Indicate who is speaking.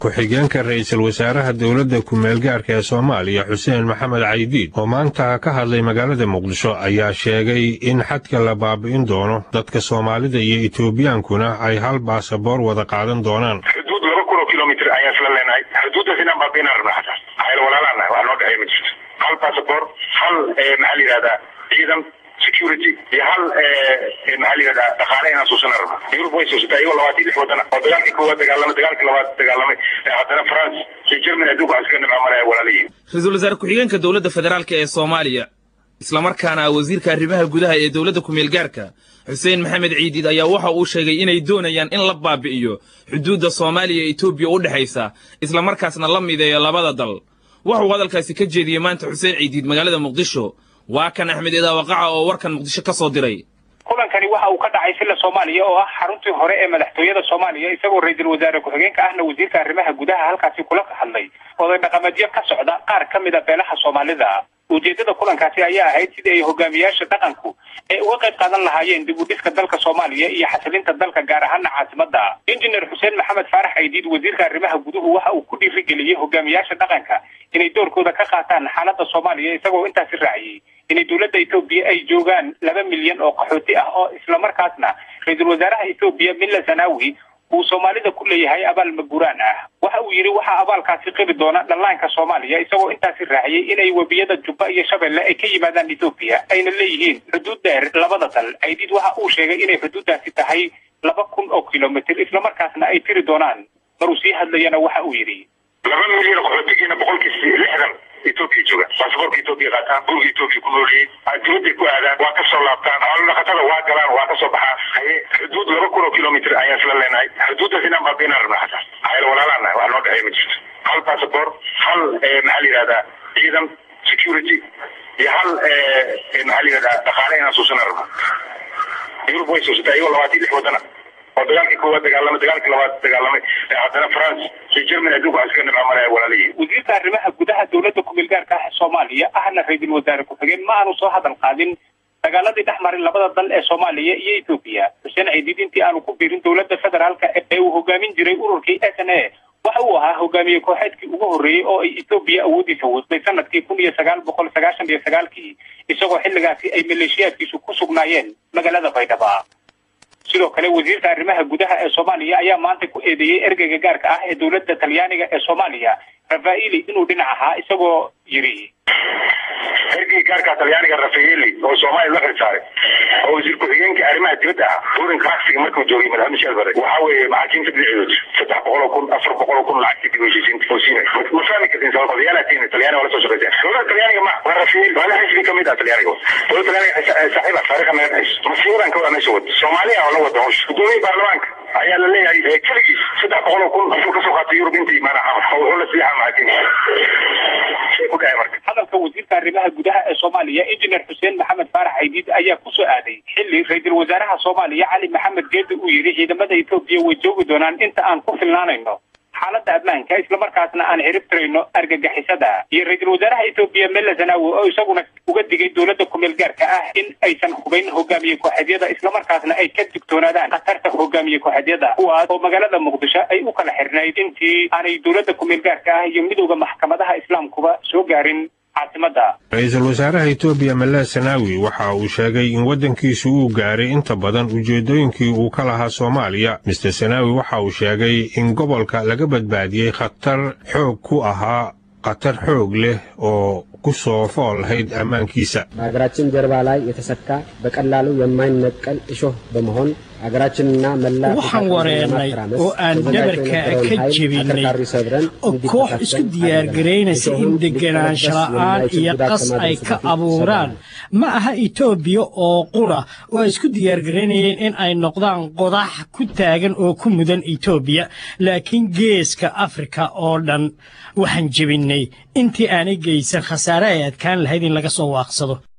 Speaker 1: ku-xigeenka ra'iisul wasaaraha dowladda ku-meelgaarka ee soomaaliya xuseen maxamed caydiid oo maanta ka hadlay magaalada muqdisho ayaa sheegay in xadka la baabi'in doono dadka soomaalida iyo etobiyaankuna ay hal baasaboor wada qaadan doonaan
Speaker 2: xuduud laba kun oo kilomitr ayaan isla leenahay xuduuddaas inaan baabi'inaan rabna xataa ayl walaalaan nahay wax noo dhexeeya ma jirto hal baasaboor hal maxaa la yidhahdaa ciidan security iyo hal maxaa la yidhahdaa dhaqaale inaan suusana rabna yurub way suusatay iyagoo labaatan lix wadana oo dagaalkii koowaad dagaalamay dagaalkii labaad dagaalamay haddana france iyo germany adduunka waxaa iska nimcamalaya walaalayihin
Speaker 3: ra-iisul wasaare ku-xigeenka dowladda federaalk ee soomaaliya islamarkaana wasiirka arrimaha gudaha ee dowladda ku-meelgaarka xuseen maxamed ciidiid ayaa waxa uu sheegay inay doonayaan in la baabi'iyo xuduudda soomaaliya iyo etoobiya u dhexaysa islamarkaasna la mideeyo labada dal waxuu hadalkaasi ka jeediyey maanta xuseen ciidiid magaalada muqdisho waa kan axmed idaawaqaca oo warkan muqdisho ka soo diray
Speaker 4: kulankani waxa uu ka dhacay silla soomaaliya oo ah xaruntii hore ee madaxtooyada soomaaliya isagoo ra-iisul wasaare ku-xigeenka ahna wasiirka arrimaha gudaha halkaasi kula hadlay oday dhaqameedyo ka socda qaar ka mid a beelaha soomaalida ujeedada kulankaasi ayaa ahayd sidii ay hogaamiyaasha dhaqanku ay uga qayb qaadan lahaayeen dib u dhiska dalka soomaaliya iyo xasilinta dalka gaar ahaana caasimada injineer xuseen maxamed faarax aydiid wasiirka arrimaha guduhu waxa uu ku dhiirigeliyey hogaamiyaasha dhaqanka inay doorkooda ka qaataan xaaladda soomaaliya isagoo intaasi raaciyey inay dowladda etoobiya ay joogaan laba milyan oo qaxooti ah oo islamarkaasna ra-iisul wasaaraha etoobiya milla zanaawi uu soomaalida ku leeyahay abaal maguraan ah waxa uu yidhi waxaa abaalkaasi qiri doona dhallaanka soomaaliya isagoo intaasi raaciyey inay webiyada jubba iyo shabeelle ay ka yimaadaan etoobiya ayna leeyihiin xuduud dheer labada dal aydiid waxa uu sheegay inay xuduuddaasi tahay laba kun oo kilomitr islamarkaasna ay tiri doonaan maruu sii hadlayana waxa uu yidhi
Speaker 2: laba milyan oo qaxootigiina boqolkiis lixdan etoobiya jooga baasaboorka etoobiya qaataan guriga etoobiya ku noolyihiin dibadday ku aadaan waa ka soo laabtaan xoolo dhaqatada waa galaan waa ka soo baxaan haye xuduud laba kun oo kilomitr ayaan isla leenahay xuduuddaas inaan baabi'inaan rabna xataa ayl walaalaan nahay wax noo dhexeeya ma jirto hal baasaboor hal maxaa la yidhahdaa ciidan security iyo hal maxaa la yidhahdaa dhaqaale inaan suusana rabna yurub way suusatay iyagoo labaatan lix wadana oo dagaalkii koowaad dagaalamay dagaalkii labaad dagaalamay haddana france iyo germany adduunka waxaa iska nimcamalaya walaalayihin
Speaker 4: wasiirka arrimaha gudaha dowladda ku-meelgaarka ah soomaaliya ahna ra-iisul wasaare ku-xigeen ma aanu soo hadal qaadin dagaaladii dhex maray labada dal ee soomaaliya iyo etoobiya xuseen ciidiid intii aanu ku biirin dowladda federaalka ee uu hogaamin jiray ururkii s n a waxa uu ahaa hogaamiye kooxeedkii ugu horreeyey oo ay etoobiya awoodiisa wastay sanadkii kun iyo sagaal boqol sagaashan iyo sagaalkii isagoo xilligaasi ay maleeshiyaadkiisu ku sugnaayeen magaalada baydhaba sidoo kale wasiirka arrimaha gudaha ee soomaaliya ayaa maanta ku eedeeyey ergeyga gaarka ah ee dowladda talyaaniga ee soomaaliya rafaeli inuu dhinac ahaa isagoo yidhi
Speaker 2: ergeyga gaarka talyaaniga rafaeli oo soomaaliya loo xilsaaray oo wasiir ku-xigeenka arrimaha dibadda ah burin classiga markuu joogay madaxweyne michel bare waxa weeye maxaakiimta dhinaceedood saddex boqol oo kun afar boqol oo kun lacagtii dib heshiisiinta oo siinay ma fahmi kartin sabab talyaana tiina talyaani waa la soo shaqayseen dowladda talyaaniga ma waa rafaeli waa la xisbi ka mid ah talyaaniga dowladda talyaaniga saaxiib ah taariikha naga dhexayso masiibadan ka wada meesha wada soomaaliya oo la wada hawsha guddoomiye baarlamaanka ayaa la leeyahay keligiis saddex boqol oo kun afur kasoo qaatay yurub intii imaana xamar oo wuxuu la siixaa maxaakiimta shay ku dhahay marka
Speaker 4: hadalka wasiirka arrimaha gudaha ee soomaaliya injineer xuseen maxamed faarax aydiid ayaa ku soo aaday xilli ra-iisul wasaaraha soomaaliya cali maxamed geeda uu yidhi ciidamada etoobiya way joogi doonaan inta aan ku filnaanayno xaaladda ammaanka islamarkaasna aan ciribtirayno argagixisada iyo ra-iisul wasaaraha etoobiya mella zanaawi oo isaguna uga digay dowladda ku-meel gaarka ah in aysan hubayn hogaamiye kooxeedyada islamarkaasna ay ka digtoonaadaan khatarta hogaamiye kooxeedyada kuwaas oo magaalada muqdisho ay u kala xirnayd intii aanay dowladda ku-meel gaarka ah iyo midowda maxkamadaha islaamkuba soo gaarin
Speaker 1: ra-iisul wasaaraha etoobiya malla sanaawi waxa uu sheegay in waddankiisu uu gaaray inta badan ujeeddooyinkii uu ka lahaa soomaaliya mister sanaawi waxa uu sheegay in gobolka laga badbaadiyey khatar xoog ku ahaa khatar xoog leh oo ku soo fool lahayd ammaankiisa
Speaker 5: በሀገራችን ጀርባ ላይ የተሰካ በቀላሉ የማይነቀል እሾህ በመሆን ሀገራችንና መላ
Speaker 6: waxaan wareernay oo aan dhabarka ka jebinay oo koox isku diyaargaraynaysa in deganaansho la'aan iyo qas ay ka abuuraan ma aha etoobiya oo qura oo ay isku diyaargaraynayeen in ay noqdaan qodax ku taagan oo ku mudan etoobiya laakiin geeska afrika oo dhan waxaan jebinnay intii aanay geysan khasaare ay adkaan lahayd in laga soo waaqsado